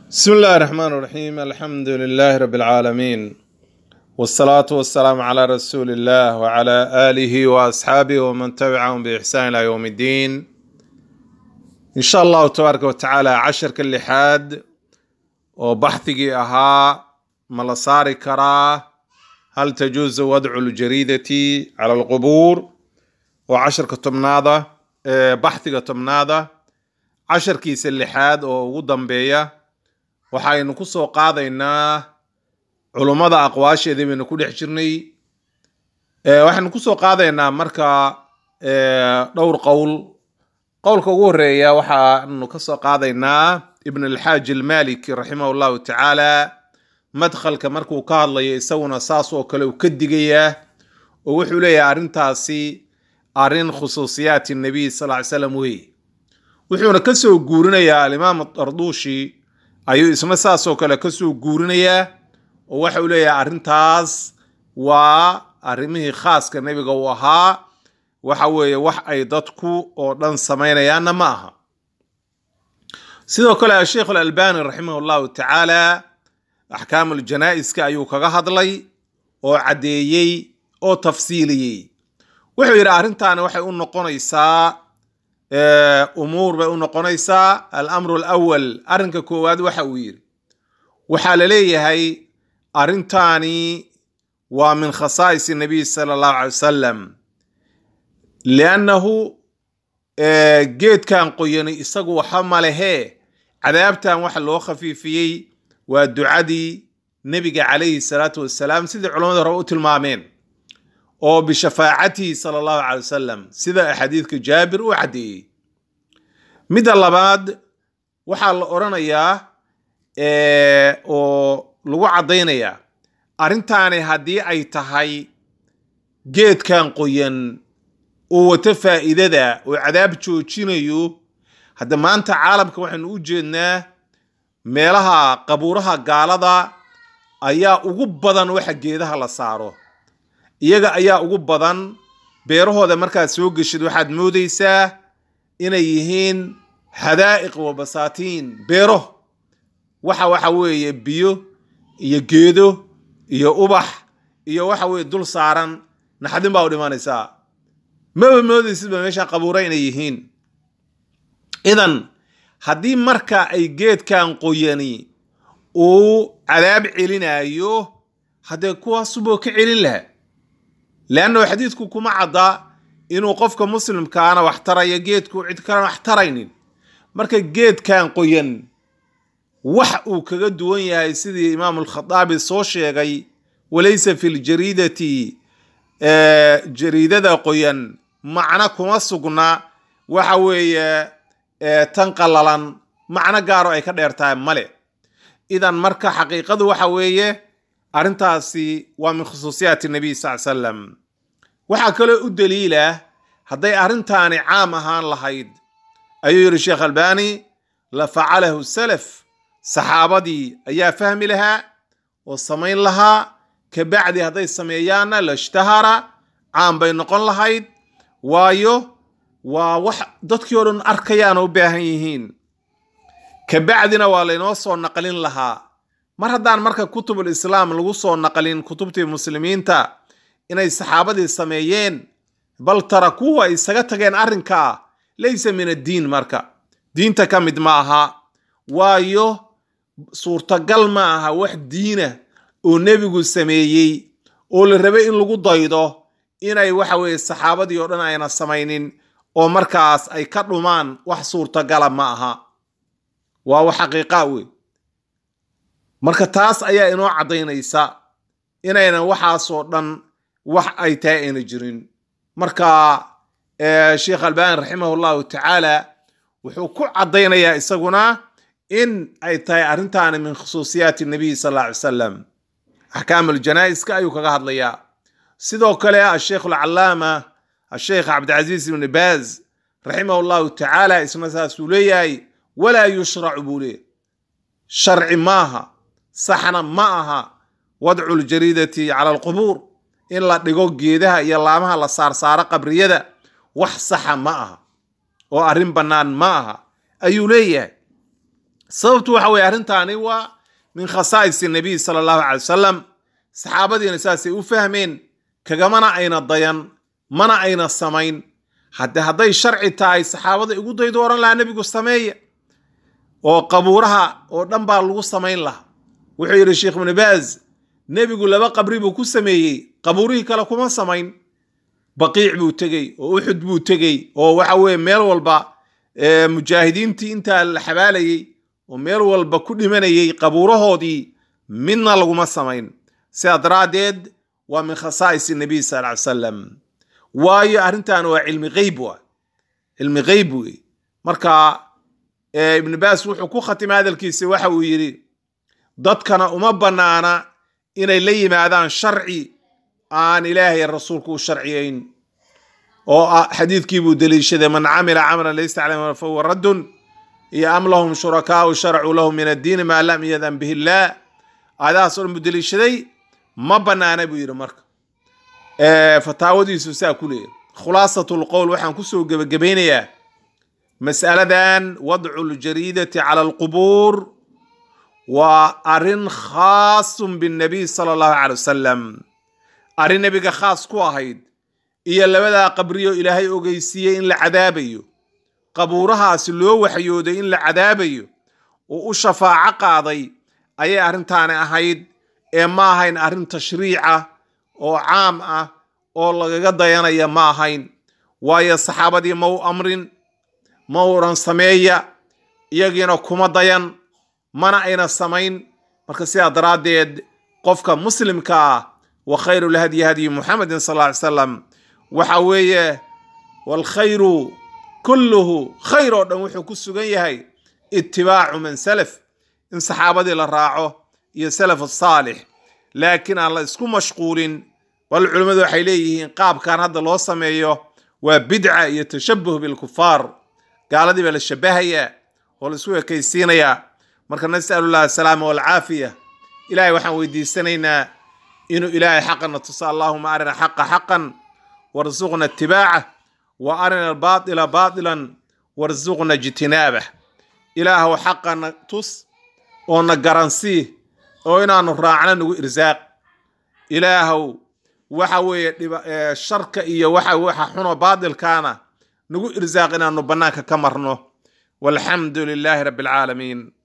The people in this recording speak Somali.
بسم الله الرحمن الرحيم الحمد لله رب العالمين والصلاة والسلام على رسول الله وعلى آله وأصحابه ومن تبعهم بإحسان إلى يوم الدين إن شاء الله تبارك وتعالى عشر كل حاد وبحثي أها ملصاري كراه هل تجوز وضع الجريدة على القبور وعشر كتمناضة بحثي كتمناضة عشر كيس اللحاد وغضن بيه waxaynu ku soo qaadaynaa culummada aqwaasheedii baynu ku dhex jirnay waxaynu ku soo qaadaynaa marka dhowr qowl qowlka ugu horeeya waxaanu ka soo qaadaynaa ibn alxaaji almaliki raximah llahu tacaala madkhalka markuu ka hadlayo isaguna saas oo kale uu ka digayaa oo wuxuu leeyahay arrintaasi arrin khusuusiyaati nabiy sal ly slam wey wuxuuna kasoo guurinayaa alimaam darduushi ayuu isna saasoo kale kasoo guurinayaa oo waxa uu leeyahay arrintaas waa arrimihii khaaska nebiga uu ahaa waxa weeye wax ay dadku oo dhan samaynayaanna ma aha sidoo kale asheikh alalbani raximah llahu tacaala axkaam uljanaa'iska ayuu kaga hadlay oo caddeeyey oo tafsiiliyey wuxuu yidhi arrintaani waxay u noqonaysaa umuur bay u noqonaysaa alamru alawal arrinka koowaad waxa uu yidhi waxaa la leeyahay arrintaani waa min khasaa'is nabiy sala allahu calay wasalam liannahu geedkan qoyani isagu waxa malehee cadaabtan waxa loo khafiifiyey waa ducadii nebiga calayhi salaatu wassalaam sidii culamada hore u tilmaameen oo bishafaacatihi sala allahu calay wasalam sida xadiidka jaabir uu caddeeyey midda labaad waxaa la odhanayaa oo lagu caddaynayaa arrintaani haddii ay tahay geedkan qoyan uu wato faa'iidada oo cadaab joojinayo hadda maanta caalamka waxaynu u jeednaa meelaha qabuuraha gaalada ayaa ugu badan waxa geedaha la saaro iyaga ayaa ugu badan beerahooda markaad soo geshid waxaad moodaysaa inay yihiin hadaa'iq wa basaatiin beero waxa waxa weeye biyo iyo geedo iyo ubax iyo waxa weeye dul saaran naxdin baa u dhimanaysaa maba moodaysidba meesha qabuura inay yihiin idan haddii marka ay geedkan qoyani uu cadaab celinayo haddee kuwaasuboo ka celin laha leannahu xadiidku kuma cadda inuu qofka muslimkaana wax tarayo geedku cid kalena wax taraynin marka geedkan qoyan wax uu kaga duwan yahay sidii imaamu alkhadaabi soo sheegay walaysa fi ljariidati jariidada qoyan macno kuma sugna waxa weeye tan qalalan macno gaaro ay ka dheer tahay male idan marka xaqiiqadu waxa weeye arrintaasi waa min khusuusiyaati nabiy sal salam waxaa kaloo u daliila hadday arrintaani caam ahaan lahayd ayuu yidhi sheekh albani la facalahu salaf saxaabadii ayaa fahmi lahaa oo samayn lahaa kabacdi hadday sameeyaanna lashtahara caam bay noqon lahayd waayo waa wax dadkii oo dhan arkayaana u baahan yihiin kabacdina waa laynoo soo naqlin lahaa mar haddaan marka kutubul islaam lagu soo naqlin kutubtii muslimiinta inay saxaabadii sameeyeen bal tarakuuhu ay isaga tageen arrinkaa laysa min addiin marka diinta ka mid ma aha waayo suurtagal ma aha wax diina oo nebigu sameeyey oo la rabay in lagu daydo inay waxa weeye saxaabadii oo dhan ayna samaynin oo markaas ay ka dhumaan wax suurtagala ma aha waa wax xaqiiqa wey marka taas ayaa inoo caddaynaysa inaynan waxaasoo dhan wax ay tahay ayna jirin marka sheekh albani raximah llahu tacaala wuxuu ku caddaynayaa isaguna in ay tahay arrintaani min khusuusiyaati nabiy sal alla alay salam axkaam aljanaa'iska ayuu kaga hadlayaa sidoo kale asheikh alcalaama asheikh cabdilcaziiz ibni baaz raximah llahu tacaala isna saasuu leeyahay walaa yushracu buu leey sharci maaha saxna ma aha wadcu ljariidati cala alqubuur in la dhigo geedaha iyo laamaha la saarsaaro qabriyada wax saxa ma aha oo arrin bannaan ma aha ayuu leeyahay sababtu waxa weye arrintaani waa min khasaa'is nabiy sala allahu calay wasalam saxaabadiina saasay u fahmeen kagamana ayna dayan mana ayna samayn hadde hadday sharci tahay saxaabada igu daydo oran lahaa nebigu sameeya oo qabuuraha oo dhan baa lagu samayn lahaa wuxuu yidhi sheekh ibnu baaz nebigu laba qabri buu ku sameeyey qabuurihii kale kuma samayn baqiic buu tegey oo uxud buu tegey oo waxa weye meel walba mujaahidiintii intaa la xabaalayey oo meel walba ku dhimanayey qabuurahoodii midna laguma samayn sidaa daraaddeed waa min khasaa'is nabiy sal ly salam waayo arrintan waa cilmi geyb wa cilmi geyb wey marka ibnu baas wuxuu ku khatimay hadalkiisa waxa uu yidhi dadkana uma bannaana inay la yimaadaan sharci aan ilaahay rasuulku u sharciyayn oo xadiidkii buu deliishaday man camila camalan laysa caleyh fahuwa raddun iyo am lahum shurakaau sharacuu lahu min addiini maa lam yadan bihi illaah aayadahaas o dhan buu deliishaday ma bannaana buu yidhi marka fataawadiisu saa ku leeyahy khulaasat lqowl waxaan kusoo gebagabaynayaa mas'aladan wadcu ljariidati cala alqubuur waa arrin khaasun binnabiy sala allahu calay wasalam arrin nebiga khaas ku ahayd iyo labadaa qabriyo ilaahay ogeysiiyey in la cadaabayo qabuurahaasi loo waxyooday in la cadaabayo oo u shafaaco qaaday ayay arrintaani ahayd ee ma ahayn arrin tashriica oo caam ah oo lagaga dayanaya ma ahayn waayo saxaabadii ma u amrin ma uran sameeya iyagiina kuma dayan mana ayna samayn marka sidaa daraaddeed qofka muslimka ah wa khayru lhadyi hadyi muxamedin sal ly salam waxa weeye waalkhayru kulluhu khayr oo dhan wuxuu ku sugan yahay itibaacu man salaf in saxaabadii la raaco iyo salaf asaalix laakiin aan la isku mashquulin bal culimmadu waxay leeyihiin qaabkan hadda loo sameeyo waa bidca iyo tashabuh bilkufaar gaaladii baa la shabahayaa oo la isku ekaysiinayaa marka nas'alullah asalaama walcaafiya ilahay waxaan weydiisanaynaa inuu ilaahay xaqana tuso allahuma arina xaqa xaqan warsuqna itibaacah wa arina albaatila baatilan warsuqna ijtinaabah ilaahow xaqana tus oo na garansii oo inaanu raacno nagu irsaaq ilaahow waxa weeye sharka iyo waxa waxa xuno baatilkaana nagu irsaaq inaanu bannaanka ka marno walxamdu lilaahi rabbi alcaalamiin